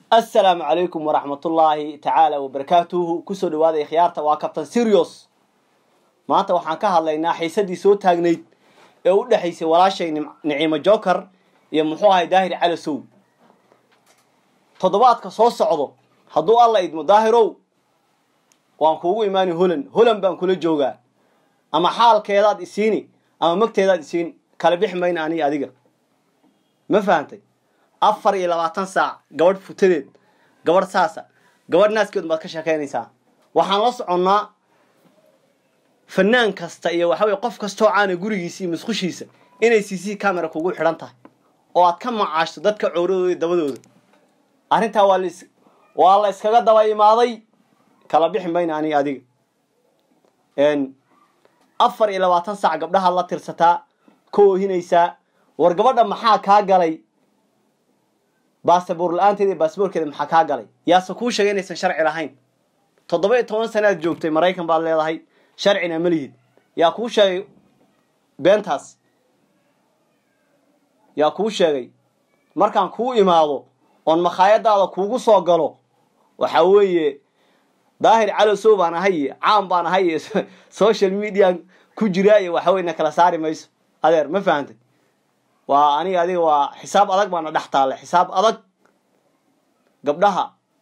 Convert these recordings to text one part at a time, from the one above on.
assalaamu calaykum waraxmatullaahi tacaala wabarakaatuhu kusoo dhawaaday khiyaarta waa kabtan sirios maanta waxaan ka hadlaynaa xiisadii soo taagnayd ee u dhexaysay walaashay niciimo joker iyo muxuu ahay daahir calasow toddobaadka soo socdo hadduu alla idmo daahirow waan kuugu imaani holan holan baan kula joogaa ama xaalkeedaad isiini ama magteedaad isiini kala bixi mayna aniga adiga ma fahantay afar iyo labaatan saac gabadh futadeed gabadh saasa gabadh naaskeed baad ka sheekaynaysaa waxaan la soconnaa fanaan kasta iyo waxa weye qof kastoo caana gurigiisa iyo musqushiisa inay c c camera kugu xidhan tahay oo aad ka macaashto dadka cowradooda iyo dabadooda arrintaa waa las waa la iskaga daba imaaday kala bixi mayna aniga adiga afar iyo labaatan saac gabdhahaad la tirsataa ka oohinaysaa war gabadha maxaa kaa galay baasaboor la-aanteeda iyo baasaboorkeeda maxaa kaa galay yaase kuu sheegay inaysan sharci lahayn toddoba iyo toban sanaad joogtay maraykan baad leedahay sharcina ma lihid yaa kuu sheegay beentaas yaa kuu sheegay markaan kuu imaado oon makhaayadaada kuugu soo galo waxa weeye daahir calosow baan ahay caam baan ahay social media ku jiraa iyo waxa weye na kala saari mayso adeer ma fahantay waa aniga adiga waa xisaab adag baana dhex taale xisaab adag gabdhaha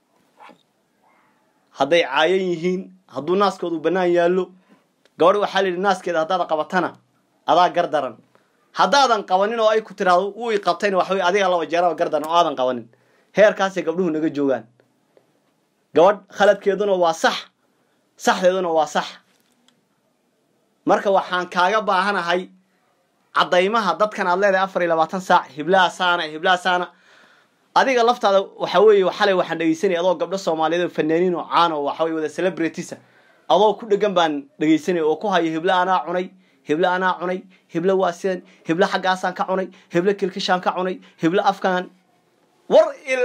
hadday caayan yihiin hadduu naaskoodu bannaan yaallo gabadh waxaa la yidhi naaskeeda haddaad qabatana adaa gar daran haddaadan qabanin oo ay ku tiraado uu i qabtayna waxa wey adiga laba jeeraba gar daran oo aadan qabanin heerkaasay gabdhuhu naga joogaan gabadh khaladkeeduna waa sax saxdeeduna waa sax marka waxaan kaaga baahanahay caddaymaha dadkan aad leedahay afar iyo labaatan saac hiblaha saana hiblaha saana adiga laftaada waxa weeye xalay waxaan dhegeysanaya adoo gabdho soomaaliyeed oo fanaaniin oo caan oo waxa weye wada celebritisa adoo ku dhegan baan dhegeysanaya oo ku hayo hiblo anaa cunay hiblo anaa cunay hiblo waa sidan hiblo xaggaasaan ka cunay hiblo kilkishaan ka cunay hiblo afkaan war il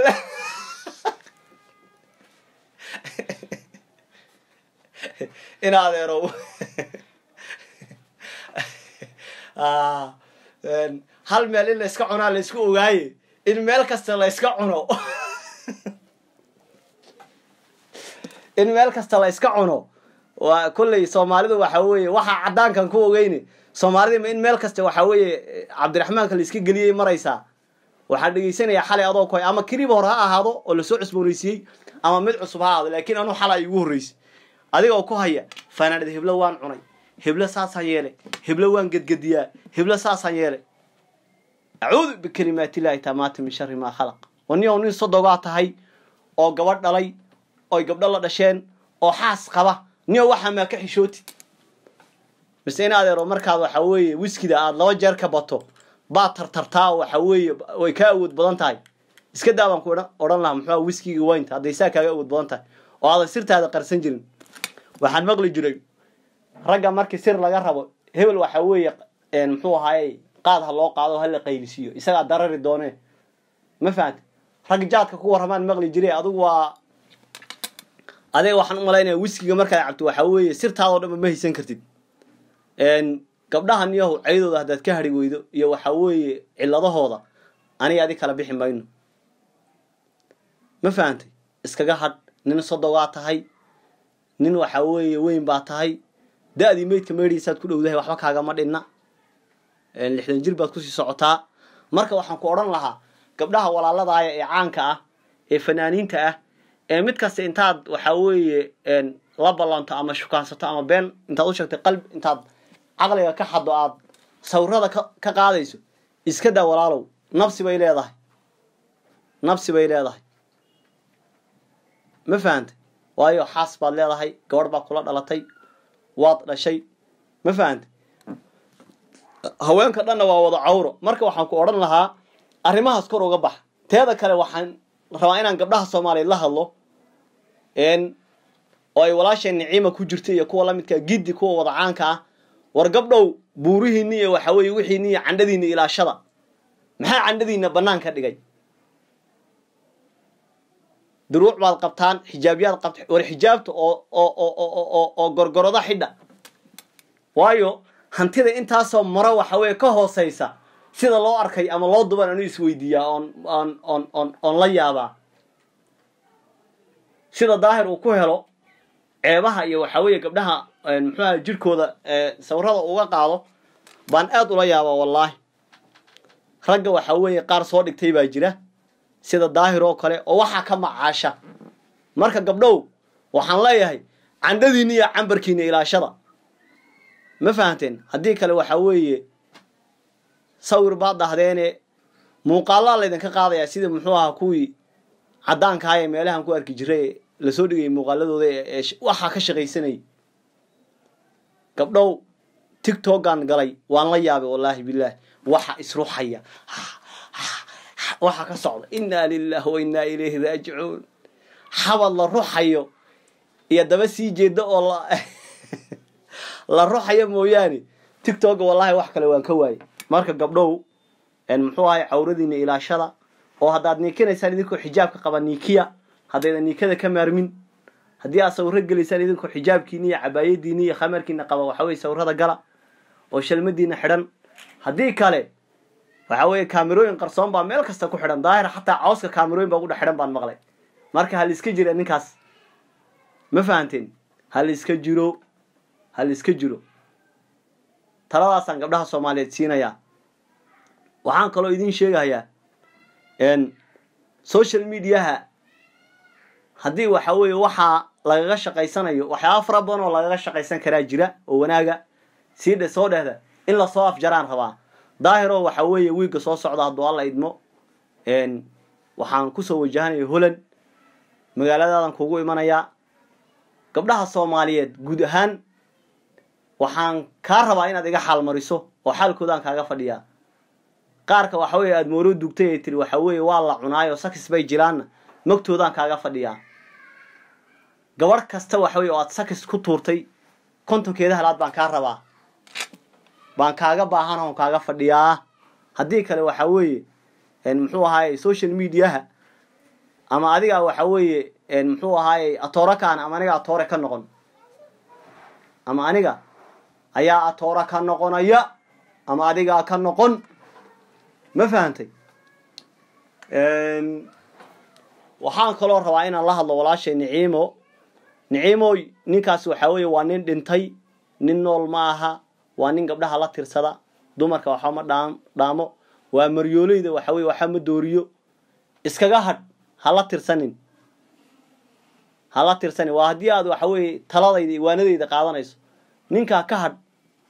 in adeerow hal meel in la iska cunaa la isku ogaaye in meel kasta la iska cuno in meel kasta la iska cuno waa kolley soomaalidu waxa weeye waxaa caddaankan ku ogeyne soomaalida in meel kasta waxa weeye cabdiraxmaanka la iska geliyey maraysaa waxaan dhegeysanayaa xalay adoo ku hay ama kiriba hore ha ahaado oo lasoo cusboonaysiiyey ama mid cusub ha ahaado laakiin anuu xalay igu horreysay adigoo ku haya fanaanad hiblo waan cunay hiblo saasaan yeelay hiblo waan gedgediyaa hiblo saasaan yeelay acuudu bikalimaatillahi taamaati min shari maa khalaq waniyow nin sodogaa tahay oo gabadh dhalay oy gabdho la dhasheen oo xaas qaba niyow waxaa maa ka xishootid mise in adeero markaad waxa weeye wiskida aada laba jeer ka bato baad tartartaa oo waxa weeye way kaa awood badan tahay iska daa baan ku odhan lahaa muxua wiskiga waynta hadday saa kaaga awood badan tahay oo aadan sirtaada qarsan jirin waxaan maqli jiray ragga markii sir laga rabo hebel waxa weeye muxuu ahaaye qaad ha loo qaado hala qaylisiiyo isagaa darari doonee ma fahamti rag jaadka ku warramaan maqli jiray adigu waa adiga waxaan u malaynaya wiskiga markaad cabto waxa weeye sirtaadoo dhanba ma haysan kartid gabdhahan yahow ceydooda haddaad ka hari weydo iyo waxa weeye ciladahooda aniga adig kala bixi mayno ma fahantay iskaga hadh nin sodogaa tahay nin waxa weeye weyn baa tahay da-dii meydka meydhiisaad ku dhowdahay waxba kaagama dhinna lixdan jir baad kusii socotaa marka waxaan ku odhan lahaa gabdhaha walaaladaaya ee caanka ah ee fanaaniinta ah ee mid kasta intaad waxa weeye la ballanto ama shukaansato ama been intaad u sheegtay qalb intaad caqliga ka xaddo aad sawirada ka qaadayso iska daa walaalow nabsi bay leedahay nabsi bay leedahay ma fahantay waayo xaas baad leedahay gabadh baa kula dhalatay waad dhashay ma fahantay haweenka dhanna waa wada cawro marka waxaan ku odhan lahaa arrimahaas kor uga bax teeda kale waxaan rabaa inaan gabdhaha soomaaliyeed la hadlo oo ay walaashay niciima ku jirta iyo kuwa lamidkaa giddi kuwa wada caanka ah war gabdhow buurihiinni iyo waxa weeye wixiinni iyo candhadiinna ilaashada maxaa candhadiinna bannaan ka dhigay duruuc baad qabtaan xijaabyaad qabta war xijaabta oo oo oo oo gorgoroda xidha waayo hantida intaasoo maro waxa weeye ka hooseysa sida loo arkay ama loo duban anu isweydiiyaa oon oon oon oon oon la yaabaa sida daahir uu ku helo ceebaha iyo waxaa weeye gabdhaha muxuu aha jirhkooda sawirada uga qaado baan aad ula yaabaa wallaahi ragga waxaa weeye qaar soo dhigtay baa jira sida daahir oo kale oo waxaa ka macaasha marka gabdhow waxaan leeyahay candhadiinna iyo cambarkiina ilaashada ma fahanteen haddii kale waxaa weeye sawir baad dhahdeene muuqaalaa laydinka qaadayaa sida muxuu ahaa kuwii caddaankaha ee meelahan ku arki jiray ee lasoo dhigayay muuqaaladooda ee waxaa ka shaqaysanayay gabdhow tictokan galay waan la yaabay wallaahi bilaahi waxa isruxaya waxa ka socda innaa lilahi wa innaa ilayhi raajicuun xabad la ruxayo iyo daba sii jeeda oo la la ruxayo mooyaane tictoka wallahi wax kale waan ka waayay marka gabdhow muxuu ahay cawradiina ilaashada oo haddaad niikinaysaan idinkoo xijaabka qaba niikiya haddaydan niikada ka maarmin haddii aad sawiro gelaysaan idinkoo xijaabkiina iyo cabaayadiina iyo khamarkiina qaba waxa weye sawirada gala oo shalmadiina xidhan haddii kale waxa weeye kaamirooyin qarsoon baa meel kasta ku xidhan daahir xataa cawska kaamirooyin baa ku dhex xidhan baan maqlay marka hal iska jira ninkaas ma fahanteen hal iska jiro hal iska jiro taladaasaan gabdhaha soomaaliyeed siinayaa waxaan kaloo idiin sheegayaa social mediaha haddii waxa weeye waxaa lagaga shaqaysanayo waxyaaba fara badan oo lagaga shaqaysan karaa jira oo wanaaga sii dhe soo dhehda in lasoo afjaraan rabaa daahiro waxa weeye wiigga soo socda hadduu alla idmo waxaan kusoo wajahanaya holland magaaladaadan kugu imanayaa gabdhaha soomaaliyeed guud ahaan waxaan kaa rabaa inaad iga xaal mariso oo xaalkoodaan kaaga fadhiyaa qaarka waxa weeye aada moolo dugtay ay tiri waxa weeye waa la cunaayo sakis bay jiraanna magtoodaan kaaga fadhiyaa gabarh kasta waxa weye oo aad sakis ku tuurtay kontonkeeda halaad baan kaa rabaa baan kaaga baahan oon kaaga fadhiyaa haddii kale waxa weeye muxuu ahaaye social mediaha ama adiga waxa weeye muxuu ahaaye atoora kaan ama aniga atoore ka noqon ama aniga ayaa atoora ka noqonaya ama adigaa ka noqon ma fahantay waxaan kaloo rabaa inaan la hadlo walaashay niciimo niciimoy ninkaas waxaa weeye waa nin dhintay nin nool ma aha waa nin gabdhaha la tirsada dumarka waxba ma dhaam dhaamo waa maryooleyda waxa weye waxba ma dooriyo iskaga hadh hala tirsanin hala tirsanin waa haddii aad waxa weeye taladayda iwaanadayda qaadanayso ninkaa ka hadh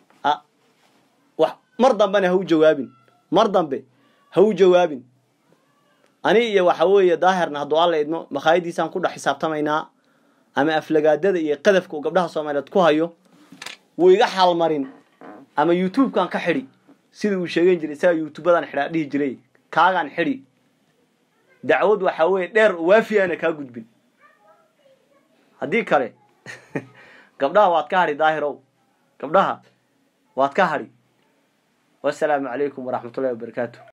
mar dambena ha u jawaabin mar dambe ha u jawaabin ani iyo waxa weeye daahirna hadduu alla idmo makhaayadiisaan ku dhex xisaabtamaynaa ama aflagaadada iyo qadafka uu gabdhaha soomaaliyeed ku hayo wuu iga xaalmarin ama youtubekan ka xidhi sida uu sheegan jiray isaga youtubadan xidhaa dhihi jiray kaagaan xidhi dacwad waxa weeye dheer waafi aana kaa gudbin haddii kale gabdhaha waad ka hadhi daahirow gabdhaha waad ka hadhi wasalaamu calaykum waraxmatullahi wabarakaatu